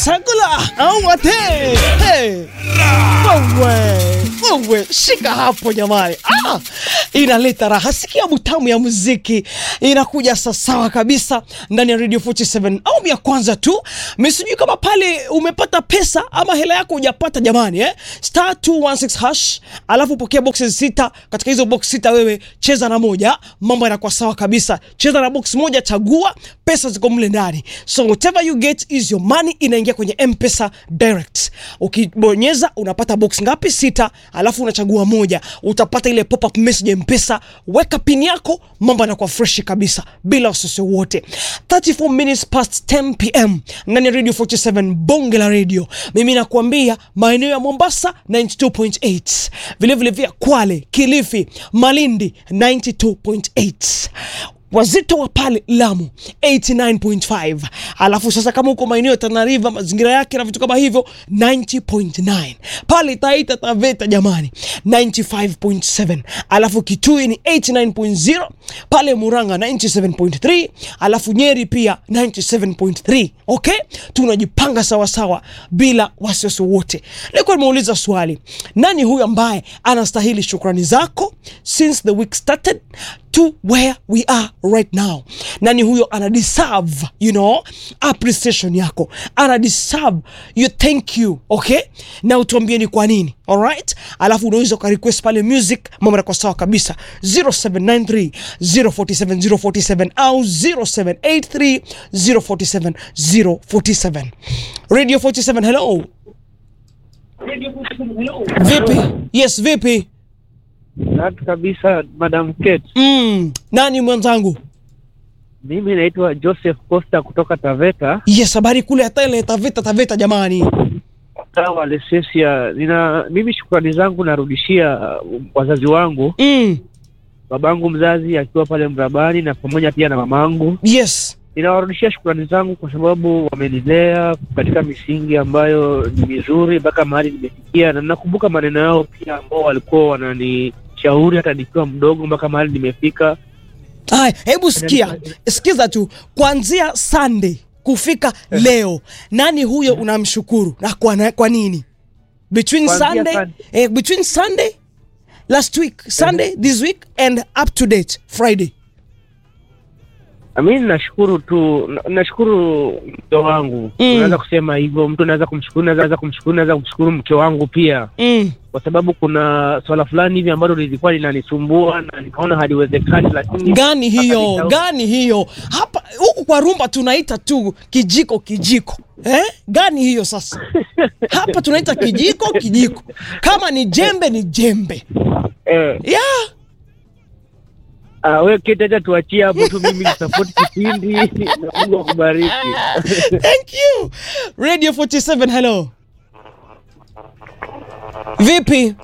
Sagula au wate hey. Wewe wewe, shika hapo jamani, ah, inaleta raha. Sikia butamu ya muziki inakuja sawasawa kabisa ndani ya Radio 47 au ya kwanza tu. Msijui kama pale umepata pesa ama hela yako hujapata jamani, eh? Star 216 hash, alafu pokea boxes sita. Katika hizo box sita wewe cheza na moja, mambo yanakuwa sawa kabisa. Cheza na box moja, chagua pesa ziko mle ndani, so whatever you get is your money, inaingia kwenye M-Pesa direct. Ukibonyeza unapata box ngapi? Sita, alafu unachagua moja, utapata ile pop up message ya M-Pesa. Weka pin yako, mambo yanakuwa fresh kabisa bila wasiwasi wote. 34 minutes past 10 pm ndani ya Radio 47 bonge la radio. Mimi nakuambia maeneo ya Mombasa 92.8, vile vile vya Kwale, Kilifi, Malindi 92.8 wazito wa pale Lamu 89.5, alafu sasa kama uko maeneo ya Tana River mazingira yake na vitu kama hivyo 90.9, pale Taita Taveta jamani 95.7, alafu Kitui ni 89.0, pale Muranga 97.3, alafu Nyeri pia 97.3. Okay, tunajipanga sawa sawa bila wasiwasi wote. Leo nimeuliza swali, nani huyu ambaye anastahili shukrani zako since the week started to where we are right now. Nani huyo ana deserve, you know, appreciation yako, ana deserve you thank you, okay, na utuambie ni kwa nini. Alright, alafu unaweza uka request pale music, mambo yako sawa kabisa 0793 047 047 au 0783 047 047. Radio 47, hello. Vipi? Yes, vipi? Natu kabisa Madam Kate. Mm, nani mwenzangu? Mimi naitwa Joseph Costa kutoka Taveta, Yes, habari kule hata ile Taveta Taveta jamani. mtaa wa Lesesia. Nina mimi shukrani zangu narudishia uh, wazazi wangu, Mm, babangu mzazi akiwa pale Mrabani na pamoja pia na mamangu. yes. Ninawarudishia shukrani zangu kwa sababu wamenilea katika misingi ambayo ni mizuri mpaka mahali nimefikia, na nakumbuka maneno yao pia ambao walikuwa wananishauri hata nikiwa mdogo mpaka mahali nimefika. Haya, hebu sikia. Sikiza tu. Kuanzia Sunday kufika leo, nani huyo unamshukuru na kwa, na, kwa nini? Between Kuanzia Sunday, Sunday. eh, between Sunday last week, Sunday this week and up to date Friday. Mi nashukuru tu, na- nashukuru mke wangu Mm. unaweza kusema hivyo, mtu anaweza kumshukuru, naweza kumshukuru, naweza kumshukuru mke wangu pia, Mm. kwa sababu kuna swala fulani hivi ambalo lilikuwa linanisumbua na nikaona haliwezekani, lakini Gani hiyo? nika- Gani hiyo? Hapa huku kwa rumba tunaita tu kijiko kijiko. Eh? Gani hiyo sasa? Hapa tunaita kijiko kijiko. Kama ni jembe ni jembe. eh, Yeah. ah, we Kate, acha tuachie hapo tu, mimi nisapoti kipindi na Mungu akubariki. Thank you. Radio 47, hello. Vipi?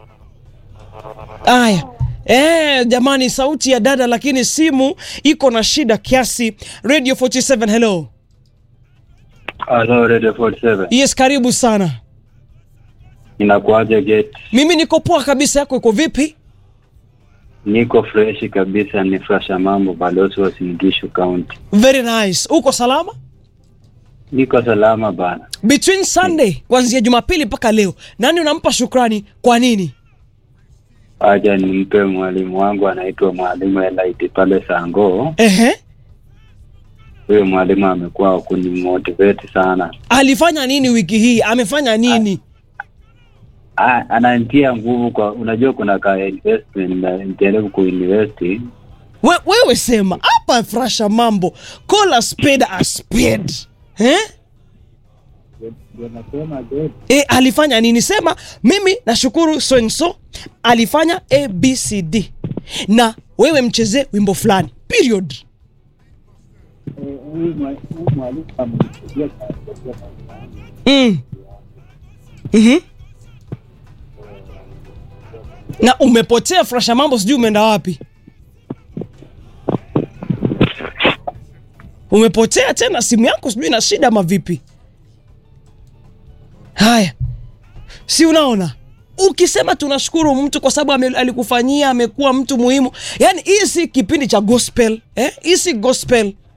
Aya. Eh, jamani sauti ya dada lakini simu iko na shida kiasi. Radio 47, hello. Hello, Radio 47. Yes, karibu sana. Inakuaje gate? Mimi niko poa kabisa, yako iko vipi? Niko fresh kabisa, ni Frasha Mambo, balozi wa Singishu County. Very nice. Uko salama? Niko salama bana. Between Sunday kuanzia Jumapili mpaka leo, nani unampa shukrani kwa nini? Aja nimpe mwalimu wangu anaitwa mwalimu Elite pale Sango. Ehe. Huyo mwalimu amekuwa kunimotivate sana. Alifanya nini wiki hii? Amefanya nini? Ah, ananitia nguvu kwa, unajua kuna ka investment na nijaribu kuinvest. We, wewe sema hapa frasha mambo call a spade a spade eh? E, alifanya nini? Sema mimi nashukuru so and so alifanya abcd na wewe mchezee wimbo fulani period. Mm. Mhm. Na umepotea frasha mambo, sijui umeenda wapi? Umepotea tena, simu yako sijui na shida ama vipi? Haya, si unaona, ukisema tunashukuru mtu kwa sababu ame- alikufanyia amekuwa mtu muhimu. Yani hii si kipindi cha gospel eh? Hii si gospel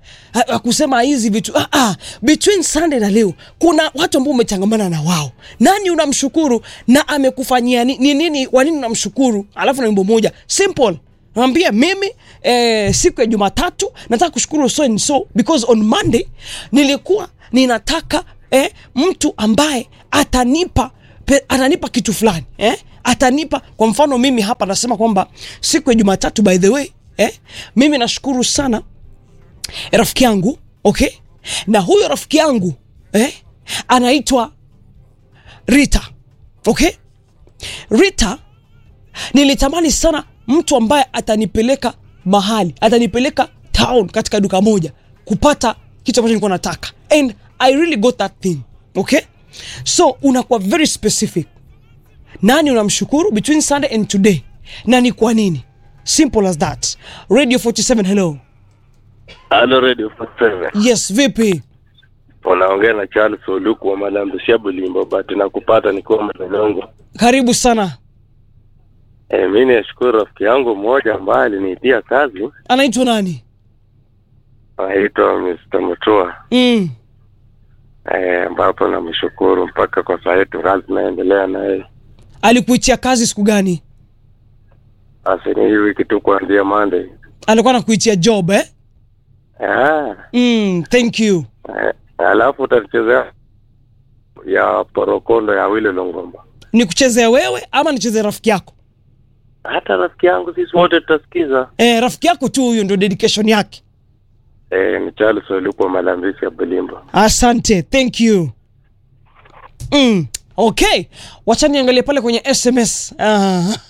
ha- ha- kusema hizi vitu ah, ah, between Sunday na leo kuna watu ambao umechangamana na wao, nani unamshukuru na amekufanyia ni ni nini, kwa nini unamshukuru? Alafu na wimbo moja simple Mwambie mimi eh, siku ya Jumatatu nataka kushukuru so and so because on Monday nilikuwa ninataka eh, mtu ambaye atanipa pe, atanipa kitu fulani eh? atanipa kwa mfano mimi hapa nasema kwamba siku ya Jumatatu by the way eh? mimi nashukuru sana rafiki yangu okay, na huyo rafiki yangu eh? anaitwa Rita okay. Rita nilitamani sana mtu ambaye atanipeleka mahali atanipeleka town katika duka moja kupata kitu ambacho nilikuwa nataka and i really got that thing okay so unakuwa very specific nani unamshukuru between sunday and today na ni kwa nini simple as that radio 47 hello Halo Radio 47. yes vipi Unaongea na Charles Oluku wa Malambisia Bulimbo, but nakupata nikiwa Mlolongo. karibu sana E, mi nashukuru rafiki yangu mmoja ambaye aliniitia kazi anaitwa nani anaitwa Mr. Mutua mm. e, ambapo namshukuru mpaka kwa saa yetu kazi naendelea na yeye. alikuitia kazi siku gani Basi ni hii wiki tu kuanzia Monday. alikuwa nakuitia job eh? Ah, mm, thank you e, alafu utachezea ya porokondo ya Wile Longomba. ni kuchezea wewe ama nichezea rafiki yako Hata rafiki yangu sisi wote tutasikiza. eh, rafiki yako tu huyo ndio dedication yake E, ni Charles Oluku wa Malambisia Bulimbo. asante thank you mm. okay wacha niangalie pale kwenye sms ah.